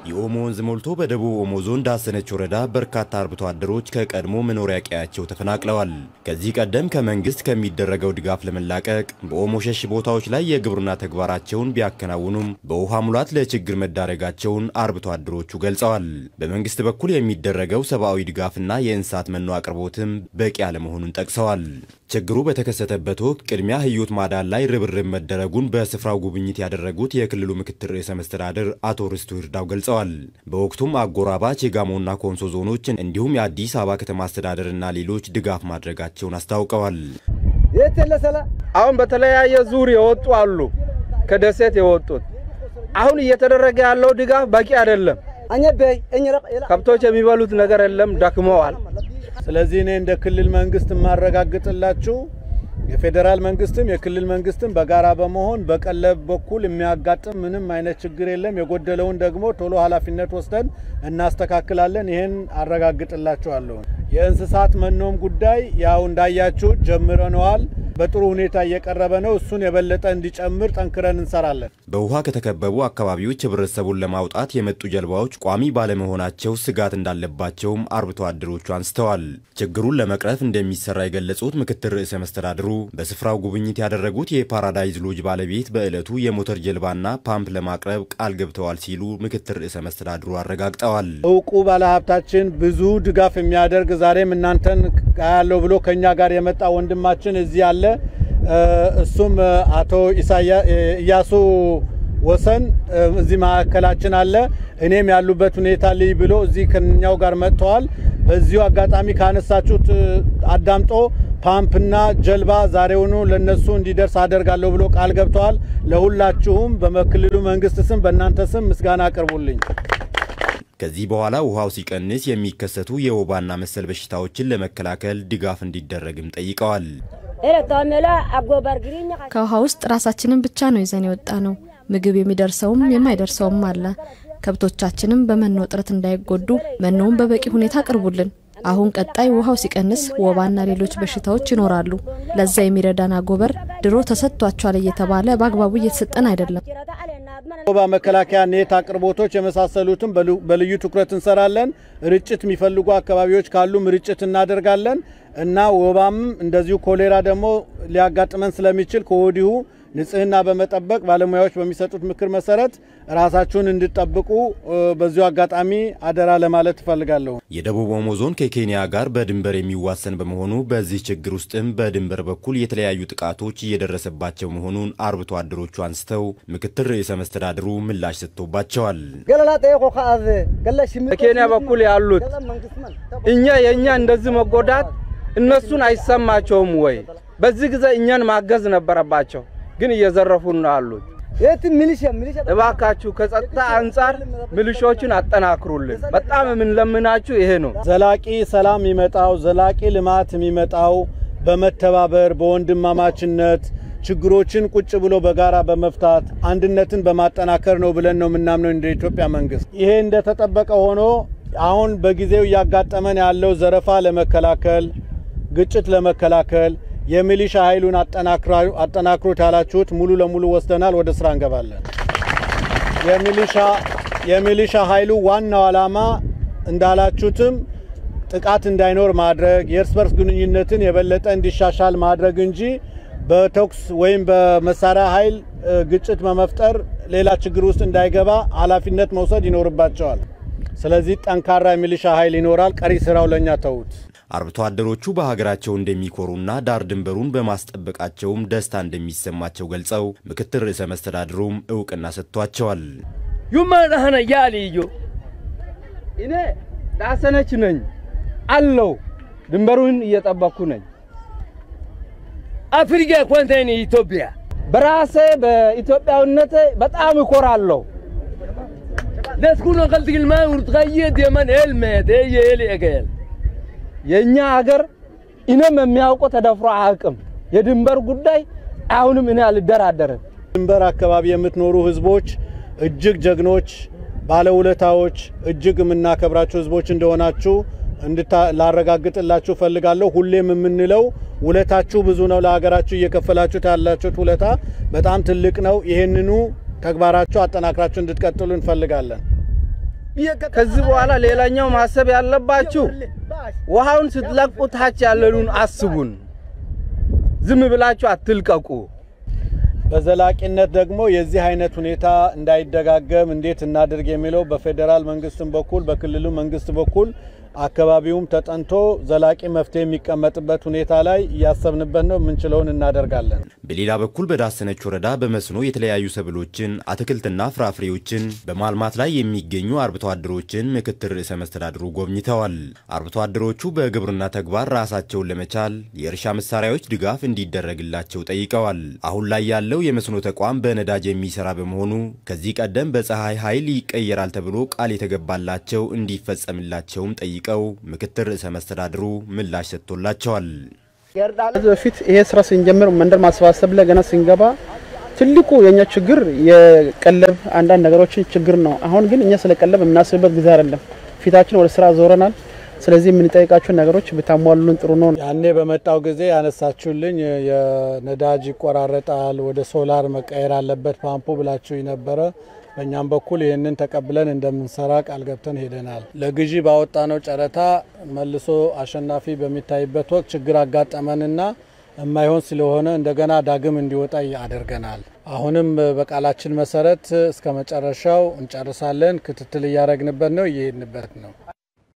የኦሞ ወንዝ ሞልቶ በደቡብ ኦሞ ዞን ዳሰነች ወረዳ በርካታ አርብቶ አደሮች ከቀድሞ መኖሪያ ቀያቸው ተፈናቅለዋል። ከዚህ ቀደም ከመንግስት ከሚደረገው ድጋፍ ለመላቀቅ በኦሞ ሸሽ ቦታዎች ላይ የግብርና ተግባራቸውን ቢያከናውኑም በውሃ ሙላት ለችግር መዳረጋቸውን አርብቶ አደሮቹ ገልጸዋል። በመንግስት በኩል የሚደረገው ሰብአዊ ድጋፍና የእንስሳት መኖ አቅርቦትም በቂ አለመሆኑን ጠቅሰዋል። ችግሩ በተከሰተበት ወቅት ቅድሚያ ህይወት ማዳን ላይ ርብርብ መደረጉን በስፍራው ጉብኝት ያደረጉት የክልሉ ምክትል ርዕሰ መስተዳድር አቶ ርስቱ ይርዳው ገልጸዋል። በወቅቱም አጎራባች የጋሞና ኮንሶ ዞኖችን እንዲሁም የአዲስ አበባ ከተማ አስተዳደርና ሌሎች ድጋፍ ማድረጋቸውን አስታውቀዋል። አሁን በተለያየ ዙር የወጡ አሉ፣ ከደሴት የወጡት አሁን እየተደረገ ያለው ድጋፍ በቂ አይደለም። ከብቶች የሚበሉት ነገር የለም፣ ደክመዋል። ስለዚህ እኔ እንደ ክልል መንግስት የማረጋግጥላችሁ የፌዴራል መንግስትም የክልል መንግስትም በጋራ በመሆን በቀለብ በኩል የሚያጋጥም ምንም አይነት ችግር የለም። የጎደለውን ደግሞ ቶሎ ኃላፊነት ወስደን እናስተካክላለን። ይህን አረጋግጥላችኋለሁ። የእንስሳት መኖም ጉዳይ ያው እንዳያችሁ ጀምረነዋል። በጥሩ ሁኔታ እየቀረበ ነው። እሱን የበለጠ እንዲጨምር ጠንክረን እንሰራለን። በውሃ ከተከበቡ አካባቢዎች ህብረተሰቡን ለማውጣት የመጡ ጀልባዎች ቋሚ ባለመሆናቸው ስጋት እንዳለባቸውም አርብቶ አደሮቹ አንስተዋል። ችግሩን ለመቅረፍ እንደሚሰራ የገለጹት ምክትል ርዕሰ መስተዳድሩ በስፍራው ጉብኝት ያደረጉት የፓራዳይዝ ሎጅ ባለቤት በዕለቱ የሞተር ጀልባና ፓምፕ ለማቅረብ ቃል ገብተዋል ሲሉ ምክትል ርዕሰ መስተዳድሩ አረጋግጠዋል። እውቁ ባለሀብታችን ብዙ ድጋፍ የሚያደርግ ዛሬም እናንተን ያለው ብሎ ከኛ ጋር የመጣ ወንድማችን እዚህ አለ። እሱም አቶ ኢያሱ ወሰን እዚህ ማዕከላችን አለ። እኔም ያሉበት ሁኔታ ልይ ብሎ እዚህ ከኛው ጋር መጥተዋል። በዚሁ አጋጣሚ ካነሳችሁት አዳምጦ ፓምፕና ጀልባ ዛሬውኑ ለነሱ እንዲደርስ አደርጋለሁ ብሎ ቃል ገብተዋል። ለሁላችሁም በክልሉ መንግስት ስም በእናንተ ስም ምስጋና አቅርቡልኝ። ከዚህ በኋላ ውሃው ሲቀንስ የሚከሰቱ የወባና መሰል በሽታዎችን ለመከላከል ድጋፍ እንዲደረግም ጠይቀዋል። ከውሃ ውስጥ ራሳችንን ብቻ ነው ይዘን የወጣ ነው። ምግብ የሚደርሰውም የማይደርሰውም አለ። ከብቶቻችንም በመኖ እጥረት እንዳይጎዱ መኖውን በበቂ ሁኔታ አቅርቡልን። አሁን ቀጣይ ውሃው ሲቀንስ ወባና ሌሎች በሽታዎች ይኖራሉ። ለዛ የሚረዳን አጎበር ድሮ ተሰጥቷቸዋል እየተባለ በአግባቡ እየተሰጠን አይደለም። ወባ መከላከያ ኔት አቅርቦቶች የመሳሰሉትም በልዩ ትኩረት እንሰራለን። ርጭት የሚፈልጉ አካባቢዎች ካሉም ርጭት እናደርጋለን እና ወባም እንደዚሁ ኮሌራ ደግሞ ሊያጋጥመን ስለሚችል ከወዲሁ ንጽህና በመጠበቅ ባለሙያዎች በሚሰጡት ምክር መሰረት ራሳችሁን እንድጠብቁ በዚሁ አጋጣሚ አደራ ለማለት እፈልጋለሁ። የደቡብ ኦሞ ዞን ከኬንያ ጋር በድንበር የሚዋሰን በመሆኑ በዚህ ችግር ውስጥም በድንበር በኩል የተለያዩ ጥቃቶች እየደረሰባቸው መሆኑን አርብቶ አደሮቹ አንስተው ምክትል ርዕሰ መስተዳድሩ ምላሽ ሰጥቶባቸዋል። በኬንያ በኩል ያሉት እኛ የእኛ እንደዚህ መጎዳት እነሱን አይሰማቸውም ወይ? በዚህ ጊዜ እኛን ማገዝ ነበረባቸው፣ ግን እየዘረፉን ነው አሉት። እባካችሁ ከጸጥታ አንጻር ሚሊሾችን አጠናክሩልን። በጣም የምንለምናችሁ ይሄ ነው። ዘላቂ ሰላም የሚመጣው ዘላቂ ልማት የሚመጣው በመተባበር በወንድማማችነት ችግሮችን ቁጭ ብሎ በጋራ በመፍታት አንድነትን በማጠናከር ነው ብለን ነው የምናምነው እንደ ኢትዮጵያ መንግስት። ይሄ እንደተጠበቀ ሆኖ አሁን በጊዜው እያጋጠመን ያለው ዘረፋ ለመከላከል ግጭት ለመከላከል የሚሊሻ ኃይሉን አጠናክሮት ያላችሁት ሙሉ ለሙሉ ወስደናል። ወደ ስራ እንገባለን። የሚሊሻ ኃይሉ ዋናው ዓላማ እንዳላችሁትም ጥቃት እንዳይኖር ማድረግ፣ የእርስ በርስ ግንኙነትን የበለጠ እንዲሻሻል ማድረግ እንጂ በተኩስ ወይም በመሳሪያ ኃይል ግጭት በመፍጠር ሌላ ችግር ውስጥ እንዳይገባ ኃላፊነት መውሰድ ይኖርባቸዋል። ስለዚህ ጠንካራ የሚሊሻ ኃይል ይኖራል። ቀሪ ስራው ለእኛ ተዉት። አርብቶ አደሮቹ በሀገራቸው እንደሚኮሩና ዳር ድንበሩን በማስጠበቃቸውም ደስታ እንደሚሰማቸው ገልጸው ምክትል ርዕሰ መስተዳድሩም እውቅና ሰጥቷቸዋል። ዩማናህነ ያልዮ እኔ ዳሰነች ነኝ አለው ድንበሩን እየጠበቅኩ ነኝ። አፍሪካ ኮንቴን ኢትዮጵያ በራሴ በኢትዮጵያዊነቴ በጣም እኮራለሁ። ደስኩኖ ከልትግልማ ውርትቀየት የመን ኤልሜት የኤል ኤገል የእኛ ሀገር እኔም የሚያውቀው ተደፍሮ አያውቅም። የድንበር ጉዳይ አሁንም እኔ አልደራደርም። ድንበር አካባቢ የምትኖሩ ህዝቦች እጅግ ጀግኖች፣ ባለውለታዎች፣ እጅግ የምናከብራችሁ ህዝቦች እንደሆናችሁ ላረጋግጥላችሁ ፈልጋለሁ። ሁሌም የምንለው ውለታችሁ ብዙ ነው። ለሀገራችሁ እየከፈላችሁት ያላችሁት ውለታ በጣም ትልቅ ነው። ይህንኑ ተግባራችሁ አጠናክራችሁ እንድትቀጥሉ እንፈልጋለን። ከዚህ በኋላ ሌላኛው ማሰብ ያለባችሁ ውሃውን ስትለቁ ታች ያለኑን አስቡን። ዝም ብላችሁ አትልቀቁ። በዘላቂነት ደግሞ የዚህ አይነት ሁኔታ እንዳይደጋገም እንዴት እናድርግ የሚለው በፌዴራል መንግስትም በኩል በክልሉ መንግስት በኩል አካባቢውም ተጠንቶ ዘላቂ መፍትሄ የሚቀመጥበት ሁኔታ ላይ እያሰብንበት ነው። የምንችለውን እናደርጋለን። በሌላ በኩል በዳሰነች ወረዳ በመስኖ የተለያዩ ሰብሎችን፣ አትክልትና ፍራፍሬዎችን በማልማት ላይ የሚገኙ አርብቶ አደሮችን ምክትል ርዕሰ መስተዳድሩ ጎብኝተዋል። አርብቶ አደሮቹ በግብርና ተግባር ራሳቸውን ለመቻል የእርሻ መሳሪያዎች ድጋፍ እንዲደረግላቸው ጠይቀዋል። አሁን ላይ ያለው የመስኖ ተቋም በነዳጅ የሚሰራ በመሆኑ ከዚህ ቀደም በፀሐይ ኃይል ይቀየራል ተብሎ ቃል የተገባላቸው እንዲፈጸምላቸውም ጠይቀው ምክትል ርዕሰ መስተዳድሩ ምላሽ ሰጥቶላቸዋል። ከዚህ በፊት ይሄ ስራ ስንጀምር መንደር ማሰባሰብ ላይ ገና ስንገባ ትልቁ የኛ ችግር የቀለብ አንዳንድ ነገሮችን ችግር ነው። አሁን ግን እኛ ስለ ቀለብ የምናስብበት ጊዜ አይደለም። ፊታችን ወደ ስራ ዞረናል። ስለዚህ የምንጠይቃቸውን ነገሮች ብታሟሉልን ጥሩ ነው። ያኔ በመጣው ጊዜ ያነሳችሁልኝ የነዳጅ ይቆራረጣል፣ ወደ ሶላር መቀየር አለበት ፓምፑ ብላችሁ ነበረ። በእኛም በኩል ይህንን ተቀብለን እንደምንሰራ ቃል ገብተን ሄደናል። ለግዢ ባወጣነው ጨረታ መልሶ አሸናፊ በሚታይበት ወቅት ችግር አጋጠመንና የማይሆን ስለሆነ እንደገና ዳግም እንዲወጣ አድርገናል። አሁንም በቃላችን መሰረት እስከ መጨረሻው እንጨርሳለን። ክትትል እያደረግንበት ነው፣ እየሄድንበት ነው።